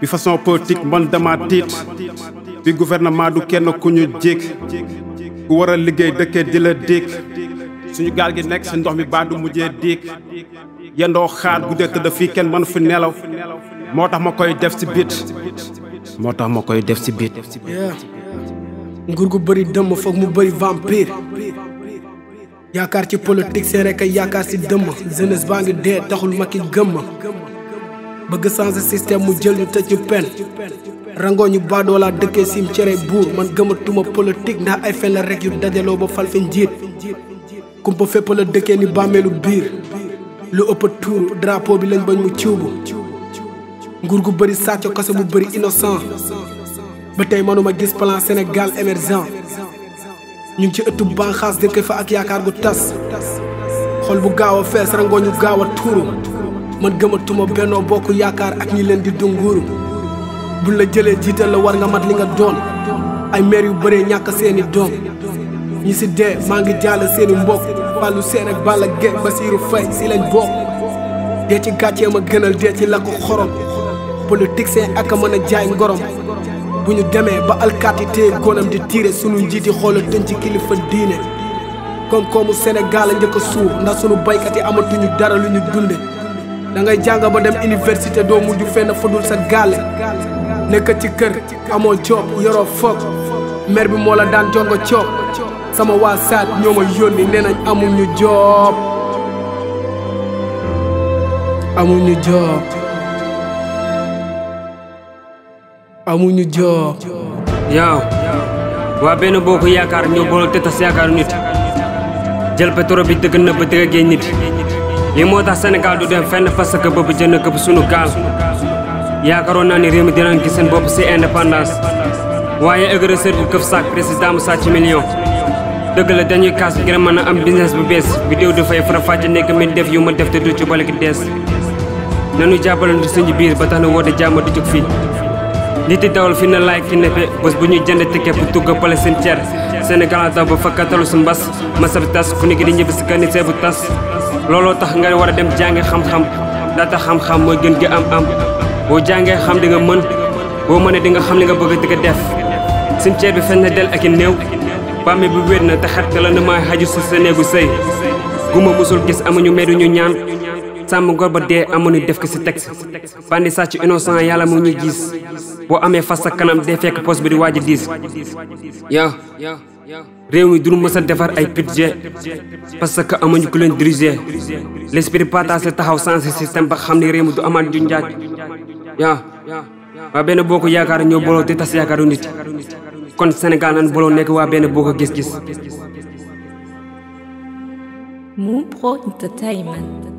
bi façon politique man dama tiit bi gouvernement du kenn ku ñu jéeg ku war a liggéey dëkkee di la déeg suñu gaal gi nekk si ndox mi baa du mujjee déeg yendoo xaar guddee tëdd fii kenn mënu fi nelaw moo tax ma koy def si biit moo tax ma koy def si biit nguur gu bëri dëmm foog mu bëri vampire yaakaar ci politique c'est rek yaakaar si dëmm jeunesse baa ngi dee taxul ma ki gëmm bëgg changer système mu jël ñu tëj ñu pen rangoo ñu baadoo laa dëkkee sim cere buur man gëmatuma politique ndax ay fen la rek yu dajaloo ba fal fi njiit kumpa fépp la dëkkee ni bàmmeelu biir lu ëpp tuur drapeau bi lañ bañ mu ciwbu nguur gu bëri sàcc kase bu bëri innocent ba tey mënuma gis plan Sénégal émergent ñu ngi ci ëttu banxaas dëkk fa ak yaakaar gu tas xol bu gaaw a fees rangoo ñu gaaw a tuuru man gëmatuma bennoo bokk yaakaar ak ñi leen di dunguuru buñ la jëlee jiital la war nga mat li nga doon ay maire yu bëree ñàkk seeni doom ñi si dee maa ngi jàll seeni mbokk wàllu seen ak Balla Gaye Basiirou Faye si lañ bokk dee ci gàccee ma gënal dee ci lakk xorom politique seen ak a mën a jaay ngorom bu ñu demee ba alkaati téye gonam di tiire sunu njiiti xoola tënc ci kilifa diine koom-koomu Sénégal a njëkk a suur ndax sunu baykat yi amatuñu dara lu ñu dunde da ngay jàng ba dem université doo mujj fenn fudul sa gaale nekk ci kër amoo job yoroo foog mer bi moo la daan jongo coob sama waa saat ñoo ma yónni nee nañ amuñu job amuñu job amuñu job yow waa benn bokk yaakaar ñoo booloo te tas yaakaaru nit jël pétrole bi dëgg na ba dëgg géej nit lii moo tax Sénégal du dem fenn parce que bëgg jënd këpp sunu gaal yaakaaroon naa ni réew mi dinañ gis seen bopp si indépendance waaye agresseur bu këf saak président mu sàcc million dëgg la dañuy kaas ngir mën a am business bu bees vidéo dafay fara fàcc nekk mi def yu ma def te du ci bale ki dees nanu jàppalante suñu biir ba tax na woote jàmm du jóg fii nit di dawal fi na laay ki neppe bés bu ñuy jënd ticket bu tugg pale seen cer Sénégal daw ba fakkatalu si mbas masab tas ku nekk di ñibbi si kani seebu tas looloo tax nga war a dem jànge xam-xam daata xam-xam mooy gën gi am am boo jàngee xam di nga mën boo mënee di nga xam li nga bëgg di ko def cimetière bi fen na del ak i néew bàmme bi wéet na te xet la na maay xaju si sa néegu sëy guma musul gis amuñu medu ñu ñaan sàmm gor ba dee amuñu def ko si texte bandi sàcc innocent yàlla mu ñuy gis boo amee fas sa kanam dee fekk poste bi di waaj a diis yow réew mi duñu mës a defar ay budget parce que amuñu ku leen diriger l'esprit partagé taxaw sensé système ba xam ni réew mi du amaat ju njaaj yaa waa benn boo ko yaakaar ñoo booloo te tas yaakaaru nit kon Sénégal nan booloo nekk waa benn boo ko gis-gis Moon Pro Entertainment.